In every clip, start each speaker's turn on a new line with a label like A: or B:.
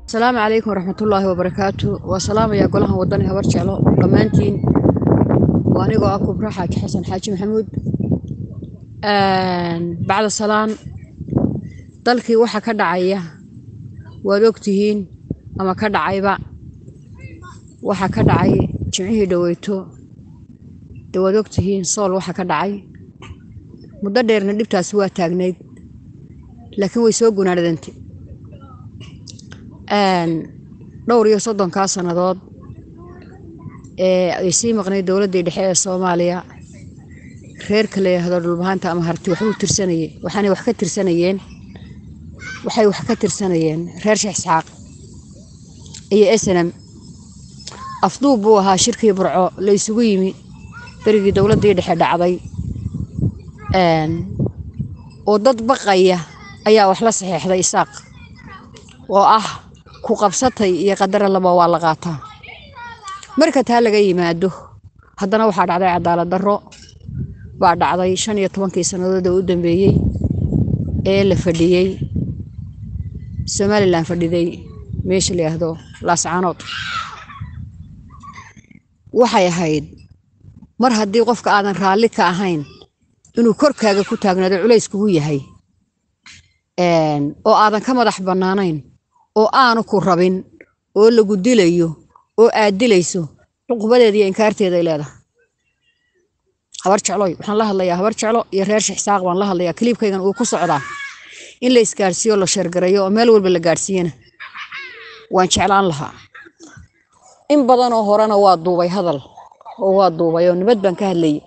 A: asalaamu calaykum waraxmatullaahi wabarakaatu waa salaamayaa golahan wadani habar jeclo dhammaantiin waa anigoo ah kubra xaaji xasan xaaji maxamuud bacda salaan dalkii waxa ka dhacaya waad ogtihiin ama ka dhacayba waxa ka dhacay jimcihii dhoweyto de waad ogtihiin sool waxa ka dhacay muddo dheerna dhibtaasi waa taagnayd laakiin way soo gunaadhadantay dhowr iyo soddonkaa sannadood ee ay sii maqnayd dowladdii dhexe ee soomaaliya reerka la yidhaahdo dhulbahanta ama harti waxbuu tirsanayey waxaanay wax ka tirsanayeen waxay wax ka tirsanayeen reer sheekh isxaaq iyo esenam afduub buu ahaa shirkii burco la isugu yimi berigii dowladdii dhexe dhacday oo dad baqaya ayaa wax la saxeexday isaaq oo ah ku qabsatay iyo qadara laba waa la qaataa marka taa laga yimaado haddana waxaa dhacday cadaalad darro baa dhacday shan iyo tobankii sannadood oo u dambeeyey ee la fadhiyey somalilan fadhiday meesha la yidhaahdo laascaanood waxay ahayd mar haddii qofka aadan raalli ka ahayn inuu korkaaga ku taagnaado culays kugu yahay oo aadan ka madax bannaanayn oo aanu ku rabin oo lagu dilayo oo aad dilayso cuqubadeeda iyo inkaarteeday leedahay habar jecloy waxaan la hadlayaa habar jeclo iyo reer shixsaaq baan la hadlayaa kaliibkaygan uu ku socdaa in la isgaarsiiyo la sheergareeyo oo meel walba la gaadhsiiyana waan jeclaan lahaa in badanoo horena waa duubay hadal oo waa duubay oo nabad baan ka hadlayay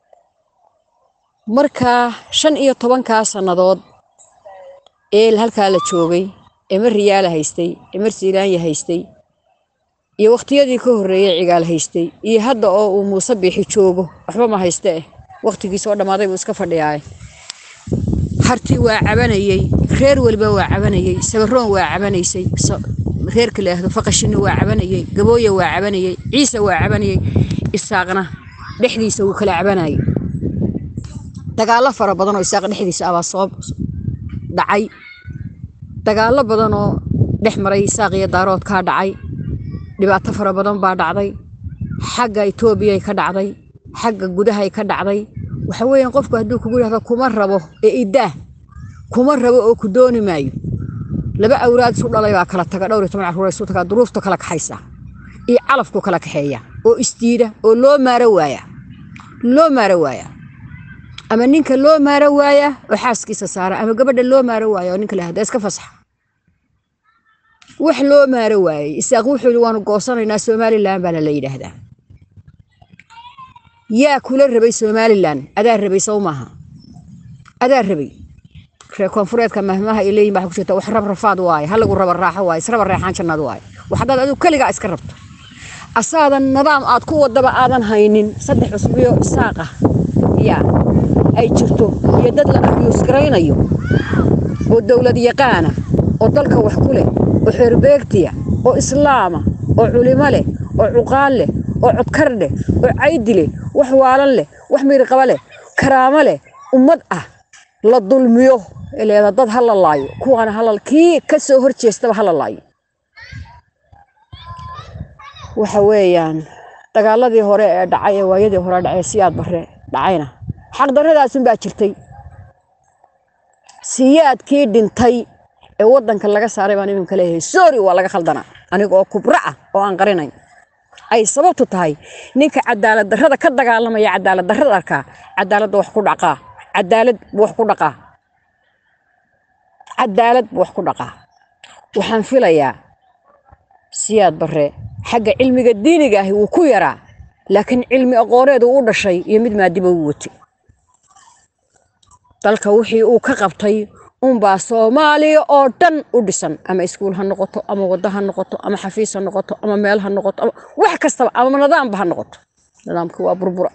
A: markaa shan iyo tobankaa sannadood ee halkaa la joogay ee mar riyaala haystay ee mar siiraanya haystay iyo wakhtiyadii ka horreeyey cigaal haystay iyo hadda oo uu muuse biixi joogo waxba ma hayste eh wakhtigiisa oo dhammaaday buu iska fadhiyaaye harti waa cabanayey reer weliba waa cabanayey sabaroon waa cabanaysay reerka laahdo faqashina waa cabanayey gabooya waa cabanayey ciise waa cabanayey isaaqna dhexdiisa wuu kala cabanayay dagaallo fara badan oo isaaq dhexdiisa abaa soo dhacay dagaallo badan oo dhex maray isaaq iyo daaroodkaa dhacay dhibaato fara badan baa dhacday xagga etoobiyay ka dhacday xagga gudahay ka dhacday waxa weeyaan qofku hadduu kugu yidhahdo kuma rabo ee idaah kuma rabo oo ku dooni maayo laba awraad isu dhalay baa kala taga dhowr iyo toban carruur isu tagaa duruufta kala kaxaysa iyo calafku kala kaxeeya oo isdiida oo loo maaro waaya loo maaro waaya ama ninka loo maaro waaya oo xaaskiisa saara ama gabadha loo maaro waaya oo ninka la hada iska fasaxa wax loo maaro waayey isaaq wuxuu yidhi waanu goosanaynaa somalilan baana la yidhaahdaa yaa kula rabay somalilan adaa rabay sow maaha adaa rabay reer koonfureedka mahmaha ay leeyihin baa ku jirta wax rab rafaad waaye halagu raba raaxo waaye israba reexaan jannaad waaye wax haddaad adigu keligaa iska rabto asaadan nidaam aad ku wadaba aadan haynin saddex cusbiyo isaaq ah yaa ay jirto iyo dad la abyuusgaraynayo oo dowlad yaqaana oo dalka wax ku leh oo xeerbeegtiya oo islaama oo culimo leh oo cuqaal leh oo codkar leh oo caydi leh wax waalan leh wax miirqaba leh karaamo leh ummad ah la dulmiyo leeda dad ha la laayo kuwaana halal kii ka soo hor jeestaba ha la laayo waxa weeyaan dagaaladii hore ee dhacay ee waayadii hore dhacay siyaad bare dhacayna xaqdarradaasun baa jirtay siyaadkii dhintay ee waddanka laga saaray baan iminka leeyahay sorry waa laga khaldanaa aniga oo kubro ah oo aan qarinayn ay sababtu tahay ninka cadaalad darrada ka dagaalamaya cadaalad darrada arkaa cadaaladda wax ku dhaqaa cadaalad buu wax ku dhaqaa cadaalad buu wax ku dhaqaa waxaan filayaa siyaad bare xagga cilmiga diiniga ahi wuu ku yaraa laakiin cilmi aqooneed uu u dhashay iyo mid maadiba uu watay dalka wixii uu ka qabtay unbaa soomaaliya oo dhan u dhisan ama iskuul ha noqoto ama waddo ha noqoto ama xafiis ha noqoto ama meel ha noqoto ama wax kastaba ama nidaamba ha noqoto nidaamkii waa burbura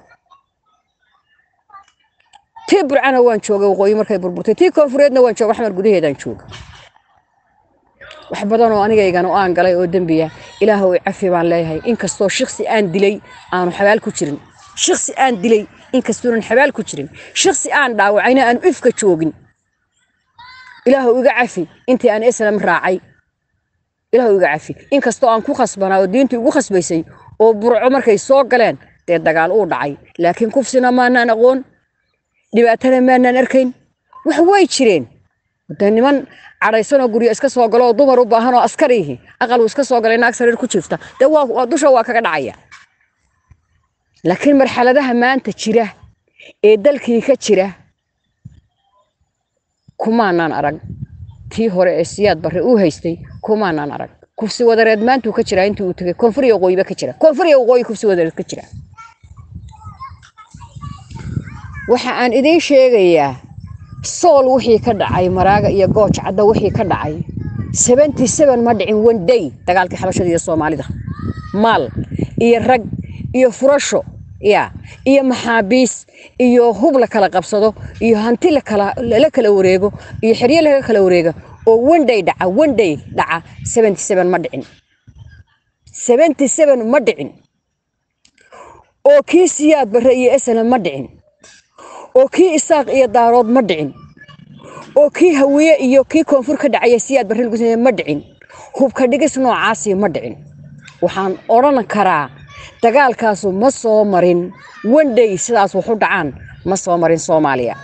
A: tii burcana waan joogay waqooyi markay burburtay tii koonfureedna waan jooga xamar gudaheedaan jooga wax badan oo anigaygana oo aan galay oo dembiya ilaahow cafi baan leeyahay inkastoo shiksi aan dilay aanu xabaal ku jirin shiksi aan dilay inkastoonan xabaal ku jirin shiksi aan dhaawacayna aanu ifka joogin ilaahu iga cafi intii aan islam raacay ilaahu iga cafi inkastoo aan ku khasbanaa oo diintii ugu khasbaysay oo burco markay soo galeen dee dagaal uu dhacay laakiin kufsina maanaan aqoon dhibaatana maanaan arkayn wax way jireen de niman cadhaysanoo guryo iska soo galo oo dumar u baahan oo askariihi aqal uu iska soo galay naag sariir ku jirta dee waa waa- dusha waa kaga dhacaya laakiin marxaladaha maanta jira ee dalkii ka jira kumaanaan arag tii hore ee siyaad barre uu haystay kumaanaan arag kufsi wadareed maantuu ka jiraa intii uu tegay koonfur iyo waqooyiba ka jira koonfur iyo waqooyi kufsi wadareed ka jira waxa aan idiin sheegayaa sool wixii ka dhacay maraaga iyo gooj cadda wixii ka dhacay seventy seven ma dhicin one day dagaalkii xabashada iyo soomaalida maal iyo rag iyo furasho ya iyo maxaabiis iyo hub la kala qabsado iyo hanti la kala la kala wareego iyo xeryo laga kala wareega oo one day dhaca one day dhaca seventy seven ma dhicin seventy seven ma dhicin oo kii siyaad barre iyo esana ma dhicin oo kii isaaq iyo daarood ma dhicin oo kii hawiye iyo kii koonfur ka dhacaya siyaad barre lagu sameeye ma dhicin hubka dhigis noocaasi ma dhicin waxaan odhan karaa dagaalkaasu ma soo marin one day sidaas waxu dhacaan ma soo marin soomaaliya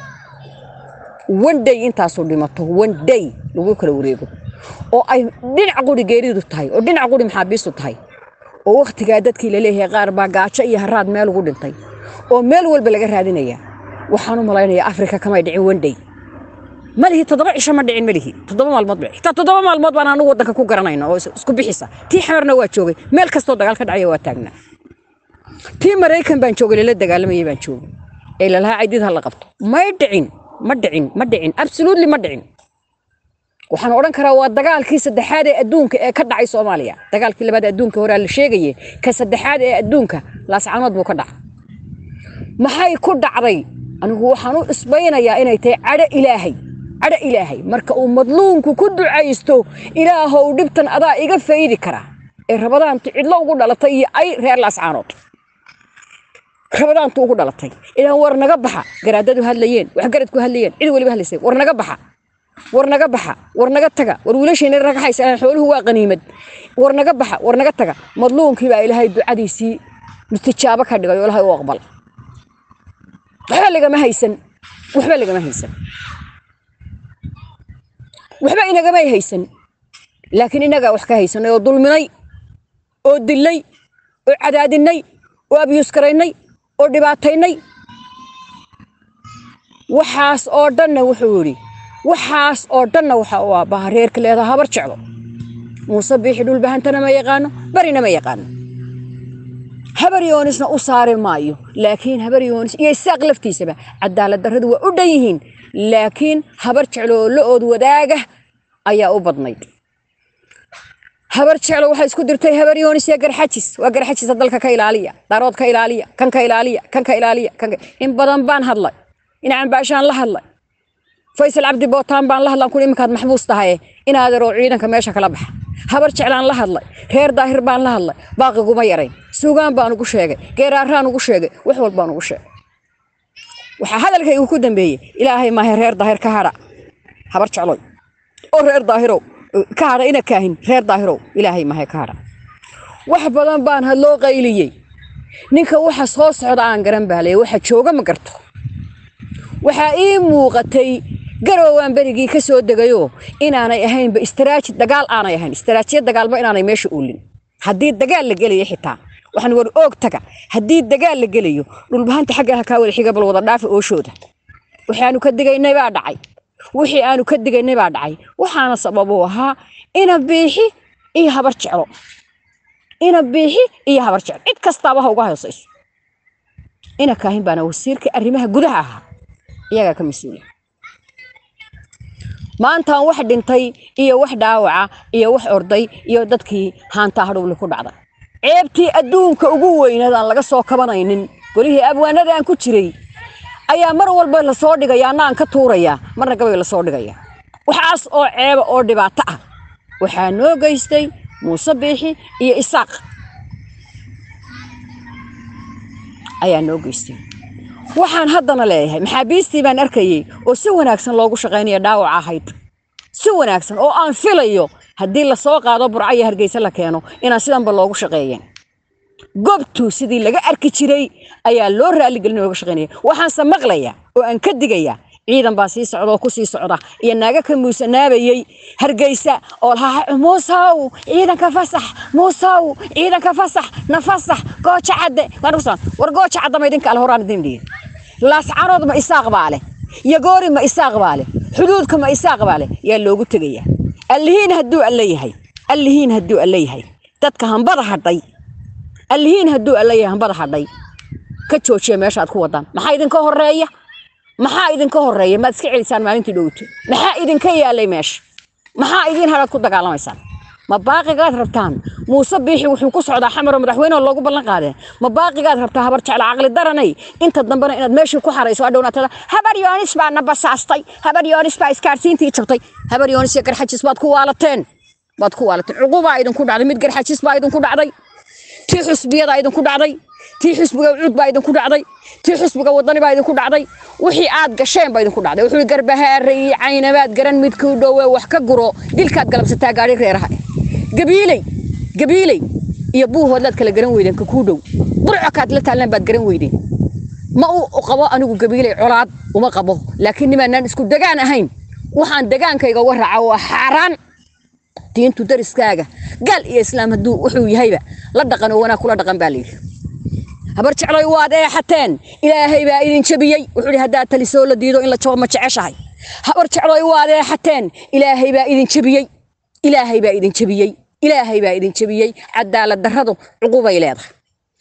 A: one day intaasu dhimato one day lagu kala wareego oo ay dhinac quri geeridu tahay oo dhinac quri maxaabiistu tahay oo wakhtigaa dadkii laleeyahay qaar baa gaajo iyo haraad meel ugu dhintay oo meel walba laga raadinaya waxaan u malaynayaa afrika kamay dhicin one day malihi toddoba cisho ma dhicin malihi toddoba maalmood ba xitaa toddoba maalmood baan anagu waddanka ku garanayna oo is- isku bixisa tii xamarna waa joogay meel kastoo dagaal ka dhacaya waa taagnaa tii maraykan baan joogay lala dagaalamayay baan joogay ee lalahaa caydid ha la qabto may dhicin ma dhicin ma dhicin absolutely ma dhicin waxaan odhan karaa waa dagaalkii saddexaad ee adduunka ee ka dhacay soomaaliya dagaalkii labaad ee adduunka horaa la sheegaye ka saddexaad ee adduunka laascanood buu ka dhacay maxay ku dhacday anigu waxaan u isbaynayaa inay tahay cadho ilaahay cadho ilaahay marka uu madluunku ku ducaysto ilaahow dhibtan adaa iga faydi kara ee rabadaantu cidlo ugu dhalatay iyo ay reer laascaanood rabadaantu ugu dhalatay ilaah war naga baxa garaadadu hadlayeen waxgaradku hadlayeen cid weliba hadlaysay war naga baxa war naga baxa war naga taga war wiilashayna ragaxaysa xooluhu waa qaniimad war naga baxa war naga taga madluunkii baa ilaahay ducadiisii mustijaabo ka dhigay oo ilaahay u aqbal waxba lagama haysan waxba lagama haysan waxba inagamay haysan laakiin inagaa wax ka haysanay oo dulminay oo dilay oo cadaadinay oo abyuuskaraynay oo dhibaataynay waxaas oo dhanna wuxuu yidhi waxaas oo dhanna waxa uu aabbaha reerka leedaha habar jeclo muuse biixi dhulbahantana ma yaqaano barina ma yaqaano habar yoonisna u saari maayo laakiin habar yoonis iyo isaaq laftiisaba cadaalad darradu waa u dhan yihiin laakiin habar jeclo oo la ood wadaaga ayaa u badnayd habar jeclo waxay isku dirtay habar yoonis iyo garxajis waa garxajisa dalka ka ilaaliya darood ka ilaaliya kan ka ilaaliya kan ka ilaaliya kan ka- in badan baan hadlay inacan baashaan la hadlay faysal cabdi bootaan baan la hadlan kun iminkaad maxbuus tahaye inaadaroo ciidanka meesha kala baxa habar jeclaan la hadlay reer daahir baan la hadlay baaqiguma yarayn suugaan baan ugu sheegay geeraaraan ugu sheegay wax walbaan ugu sheegay waxaa hadalkaygu ku dambeeyey ilaahay maahe reer daahir ka hadha habar jecloy oo reer daahirow ka hadha ina kaahin reer daahirow ilaahay maahe ka hadha wax badan baan hadloo qayliyey ninka waxa soo socda aan garan baalay waxa jooga ma garto waxaa ii muuqatay garoowaan berigii ka soo degayoo inaanay ahaynba istaraajid dagaal aanay ahayn istaraajiyad dagaalba inaanay meesha uulin haddii dagaal la gelayo xitaa waxaan war oog taga haddii dagaal la gelayo dhulbahanta xagga ha kaa wada xiga bal wada dhaafa ooshooda waxaanu ka digaynay baa dhacay wixii aanu ka digaynay baa dhacay waxaana sabab u ahaa ina biixi iyo habar jeclo ina biixi iyo habar jeclo cid kastaaba ha uga hoosayso ina kaahin baana wasiirka arrimaha gudaha ahaa iyagaa ka mas-uula maantaan wax dhintay iyo wax dhaawaca iyo wax orday iyo dadkii haantaa hadhowli ku dhacday ceebtii adduunka ugu weynaed aan laga soo kabanaynin golihii abwaanada aan ku jiray ayaa mar walba lasoo dhigaya anna aan ka tuurayaa marna gabay lasoo dhigaya waxaas oo ceeba oo dhibaato ah waxaa noo geystay muuse biixi iyo isaaq ayaa noo geystay waxaan haddana leeyahay maxaabiistii baan arkayey oo si wanaagsan loogu shaqaynaya dhaawac ahayd si wanaagsan oo aan filayo haddii lasoo qaado burco iyo hargeysa la keeno inaan sidanba loogu shaqeeyeen gobtu sidii laga arki jiray ayaa loo raaligelin looga shaqeynaya waxaanse maqlaya oo aan ka digaya ciidan baa sii socda oo ku sii socda iyo naaga ka muusanaabayey hargeysa oo lahaa muusaw ciidanka fasax muusaw ciidanka fasax na fasax gooja cadde war gooja cadda ma idinka ale horaan idin dhihi laascaanood ma isaaq baa leh yagoori ma isaaq baa leh xuduudka ma isaaq baa leh yaa loogu tegaya allihiin hadduu alle yahay allihiin hadduu alle yahay dadka hambada hadhay allihiin hadduu alle yahay hambada hadhay ka joojiya meeshaad ku wadaan maxaa idinka horeeya maxaa idinka horeeya maad iska celisaan maalintii dhowto maxaa idinka yaalay meesha maxaa idiin hadhaad ku dagaalamaysaan ma baaqigaad rabtaan muuse biixi wuxuu ku socdaa xamaroo madaxweyneoo loogu ballan qaadee ma baaqigaad rabtaa habar jecla caqli daranay inta dambena inaad meeshii ku xarayso adhownaatada habar yoonis baa na basaastay habar yoonis baa iskaarsiintii jabtay habar yoonis iyo garxajis baad ku waalateen baad ku waalateen cuqubaa idinku dhacday mid garxajis baa idinku dhacday tii xusbiyadaa idinku dhacday tii xusbiga cuud baa idinku dhacday tii xusbiga wadani baa idinku dhacday wixii aad gasheen baa idinku dhacday wuxuu garbahaare iyo caynabaad garan midkuu dhowe wax ka guro dilkaad galabsataa gaari reeraha gabiiley gabiiley iyo buuhoodlaad kala garan weydeen ka kuu dhow burcokaad la taalnaan baad garan weydeen ma u qabo anigu gabiiley colaad uma qabo laakiin nimaanaan isku degaan ahayn waxaan degaankayga uga raaca waa xaaraan diintu dariskaaga gaal iyo islaam hadduu wuxuu yahayba la dhaqan oo wanaag kula dhaqan baa layidhi habar jecloy waad eexateen ilaahay baa idin jabiyey wuxuu yidhi haddaad talisoo la diido in la jabo ma jeceshahay habar jecloy waad eexateen ilaahay baa idin jabiyey ilaahay baa idin jabiyey ilaahay baa idin jabiyey cadaalad darradu cuqubay leedahay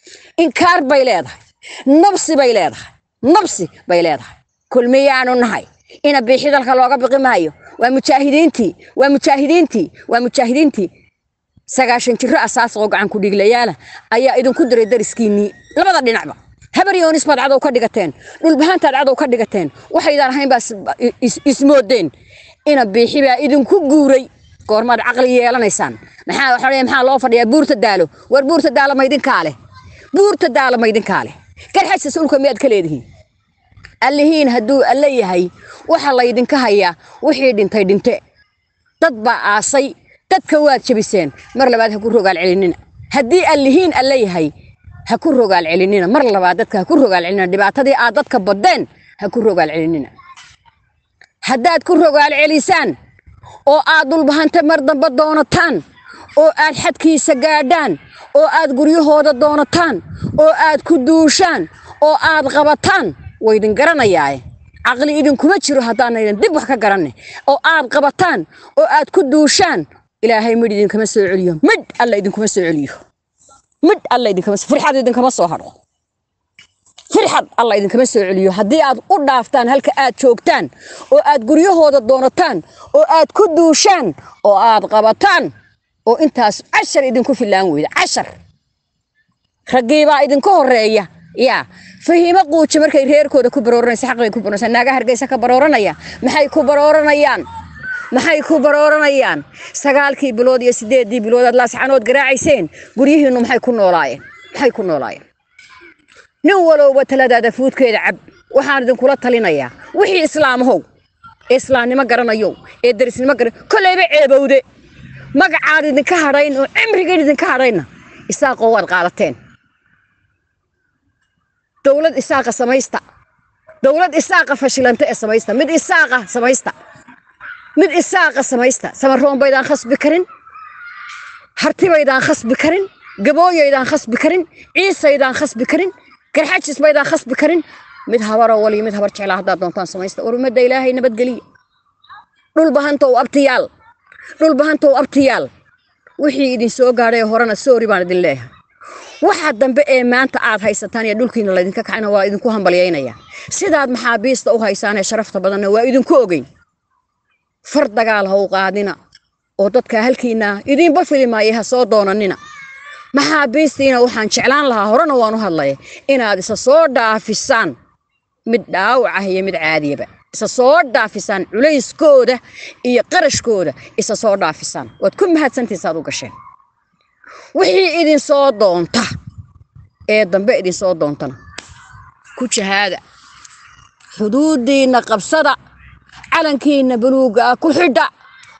A: inkaar bay leedahay nabsi bay leedahay nabsi bay leedahay kulmiyaanu nahay ina biixi dalka looga biqi maayo waa mujaahidiintii waa mujaahidiintii waa mujaahidiintii sagaashan jiro asaas oo gacan ku dhiglayaala ayaa idinku diray dariskiinnii labada dhinacba habar yoonis baad cadow ka dhigateen dhulbahaantaad cadow ka dhigateen waxaydaan ahayn baa ismoodeen ina biixi baa idinku guuray goormaad caqli yeelanaysaan maxaa waxa maxaa loo fadhiyaa buurta daalo war buurta daalo ma idinkaa leh buurta daalo ma idinkaa leh garxajsas ulka miyaad ka leedihiin allihiin hadduu alle yahay waxa laydinka hayaa wixii dhintay dhinte dad baa aasay dadka waad jabiseen mar labaad ha ku rogaal celinina haddii allihiin alle yahay ha ku rogaal celinina mar labaad dadka ha ku rogaal celinina dhibaatadii aad dadka badeen ha ku rogaal celinina haddaad ku rogaal celisaan oo aad dhulbahante mar dambe doonataan oo aad xadkiisa gaadhaan oo aad guryahooda doonataan oo aad ku duushaan oo aad qabataan waydin garanayaae caqli idinkuma jiro haddaanaydan dib wax ka garanne oo aad qabataan oo aad ku duushaan ilaahay midh idinkama soo celiyo midh alla idinkuma soo celiyo midh alla idinkama firxad idinkama soo hadho firxad alla idinkama soo celiyo haddii aad u dhaaftaan halka aad joogtaan oo aad guryahooda doonataan oo aad ku duushaan oo aad qabataan oo intaas cashar idinku filaan weyda cashar raggiibaa idinka horeeya yaa fahiimo quuji markay reerkooda ku barooranaysa xaqbay ku barooranaysa naaga hargeysa ka barooranaya maxay ku barooranayaan maxay ku barooranayaan sagaalkii bilood iyo sideedii bilood aad laascanood garaacayseen guryihiinnu maxay ku noolaayeen maxay ku noolaayeen nin walowba taladaada fuudkeeda cab waxaan idinkula talinayaa wixii islaamahow ee islaamnimo garanayow ee darisnimo garan kolleyba ceebowde magacaad idinka hadhayn oo cimrigeed idinka hadhaynna isaaqoo waad qaadateen dowlad isaaqa samaysta dowlad isaaqa fashilanta ee samaysta mid isaaqa samaysta mid isaaqa samaysta samaroon baydaan khasbi karin hartibaydaan khasbi karin gabooyaydaan khasbi karin ciisaydaan khasbi karin garxajis baydaan khasbi karin mid habaroo waliyo mid habar jeclaa haddaad doontaan samaysta war ummadda ilaahay nabadgeliya dhulbahantow abtiyaal dhulbahantow abtiyaal wixii idin soo gaadhay horena soori baan idin leeyahay waxa dambe ee maanta aad haysataan iyo dhulkiina laydinka kacayna waa idinku hambalyaynaya sidaad maxaabiista u haysaan ee sharafta badanna waa idinku ogeyn far dagaal ha u qaadina oo dadka halkiina idinba fili maayo ha soo doonanina maxaabiistiina waxaan jeclaan lahaa horena waan u hadlaya inaad isa soo dhaafisaan mid dhaawac ah iyo mid caadiyaba isa soo dhaafisaan culayskooda iyo qarashkooda isa soo dhaafisaan waad ku mahadsantiisaad u gasheen wixii idin soo doonta ee dambe idin soo doontana ku jahaada xuduudiinna qabsada calankiinna buluugga ah ku xidha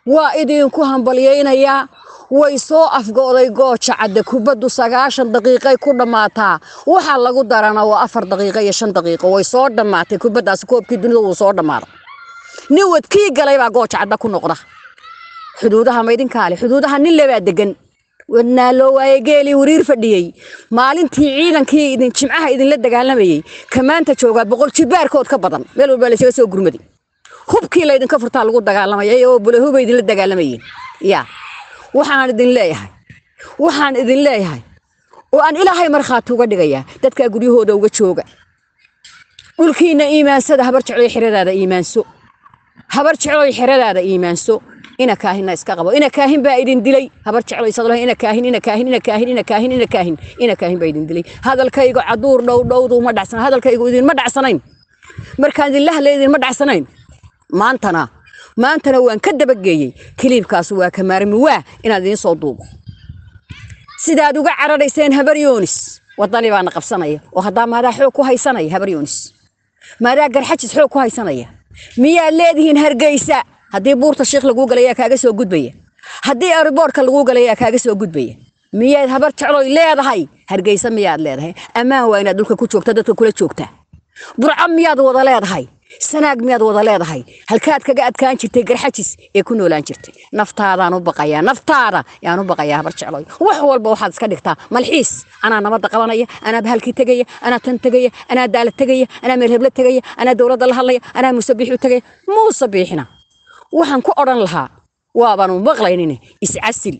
A: waa idinku hambalyaynayaa way soo afgo'day gooja cadde kubaddu sagaashan daqiiqay ku dhammaataa waxaa lagu darana waa afar daqiiqo iyo shan daqiiqo way soo dhammaatay kubaddaasi koobkii dunida wuu soo dhammaaday nin wadkii galay baa gooja cadda ku noqda xuduudaha maydinkaale xuduudaha nin lebaa degan wadnaa loo waaye geelii wariir fadhiyey maalintii ciidankii idin jimcaha idinla dagaalamayey ka maanta joogaa boqol jibaarkood ka badan meel walbaa laysaga soo gurmaday hubkii laydinka furtaa lagu dagaalamaya oo bulahuba idinla dagaalamayeen ya waxaan idin leeyahay waxaan idin leeyahay oo aan ilaahay markhaati uga dhigayaa dadkaa guryahooda uga jooga dhulkiina iimaansada habar jecloy xeradaada iimaanso habar jecloy xeradaada iimaanso ina kaahinna iska qabo ina kaahin baa idin dilay habar jecloy sadlaha ina kaahin ina kaahin ina kaahin ina kaahin ina kaahin ina kaahin baa idin dilay hadalkayga caduur dhow dhowdu ma dhacsan hadalkaygu idinma dhacsanayn markaan idinla hadlay idinma dhacsanayn maantana maantana waan ka dabageeyey kiliibkaas waa ka maarmi waa inaad idiin soo duubo sidaad uga cararayseen habar yoonis wadani baana qabsanaya oo haddaa maadaa xoog ku haysanaya habar yoonis maadaa garxajis xoog ku haysanaya miyaad leedihiin hargeysa haddii buurta shiikh laguu galayaa kaaga soo gudbaya haddii ariboorka laguu galayaa kaaga soo gudbaya miyaad habar jecloy leedahay hargeysa miyaad leedahay ammaan waa inaad dhulka ku joogta dadka kula joogtaa burco miyaad wada leedahay sanaag miyaad wada leedahay halkaad kaga adkaan jirtay garxajis ee ku noolaan jirtay naftaadaan u baqayaa naftaada yaan u baqayaa habar jecloy wax walba waxaad iska dhigtaa malxiis anaa nabadda qabanaya anaa bahalkii tegaya anaa tan tegaya anaa daala tegaya anaa meel heblo tegaya anaa dowladda la hadlaya anaa muuse biixu tegaya muuse biixina waxaan ku odhan lahaa waabaanu maqlaynin iscasil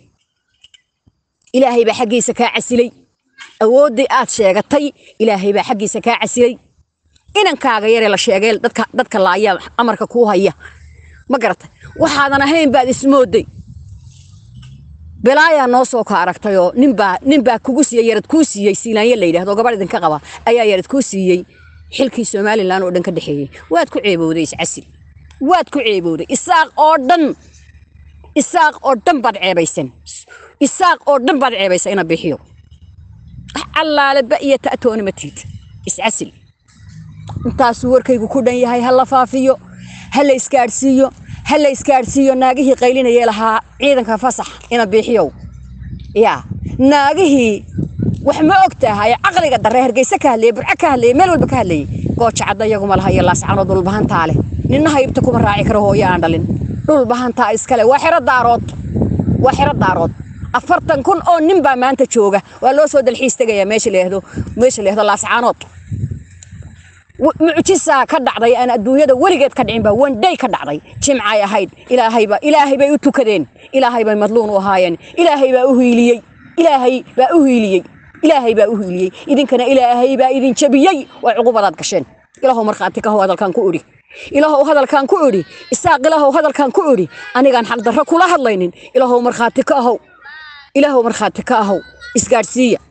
A: ilaahay baa xaggiisa kaa casilay awooddii aad sheegatay ilaahay baa xaggiisa kaa casilay inankaaga yaree la sheegay dadka dadka laaya amarka kuu haya ma garatay waxaadan ahayn baad ismooday belaayaa noo soo ka aragtayoo ninbaa ninbaa kugu siiyey yarad kuu siiyey siilaanya la yidhahdo gabadh idinka qaba ayaa yarad kuu siiyey xilkii somalilan oo dhan ka dhexeeyey waad ku ceebowday iscasil waad ku ceebowday isaaq oo dhan isaaq oo dhan baad ceebaysan isaaq oo dhan baad ceebaysa ina bixiyo wax allaale ba iyo ta'toona ma tiid iscasil intaasuu warkaygu ku dhan yahay ha la faafiyo ha la isgaadhsiiyo ha la isgaadhsiiyo naagihii qaylinayee lahaa ciidanka fasax ina biixiyow yaa naagihii wax ma og tahay caqliga darre hargeyse ka hadlayey burco ka hadlayey meel walba ka hadlayey gooja cadda iyaguma laha iyo laascano dhulbahantaa leh ninna haybta kuma raaci karo hooyo aan dhalin dhulbahantaa iskale waa xero daarood waa xero daarood afartan kun oo nin baa maanta jooga waa loo soo dalxiis tegayaa meesha leehdo meesha leehdo laascaanood mucjisaa ka dhacday aan adduunyada weligeed ka dhicin baa wandhay ka dhacday jimcay ahayd ilaahayba ilaahay bay u tukadeen ilaahay bay madluun u ahaayeen ilaahay baa u hiiliyey ilaahay baa u hiiliyey ilaahay baa u hiiliyey idinkana ilaahay baa idin jabiyey waa cuqubadaad gasheen ilaahow markhaati ka how hadalkaan ku idhi ilaahow hadalkaan ku idhi isaaq ilaahow hadalkaan ku idhi anigaan xaqdarro kula hadlaynin ilaahow markhaati ka ahow ilaahow markhaati ka ahow isgaadhsiiya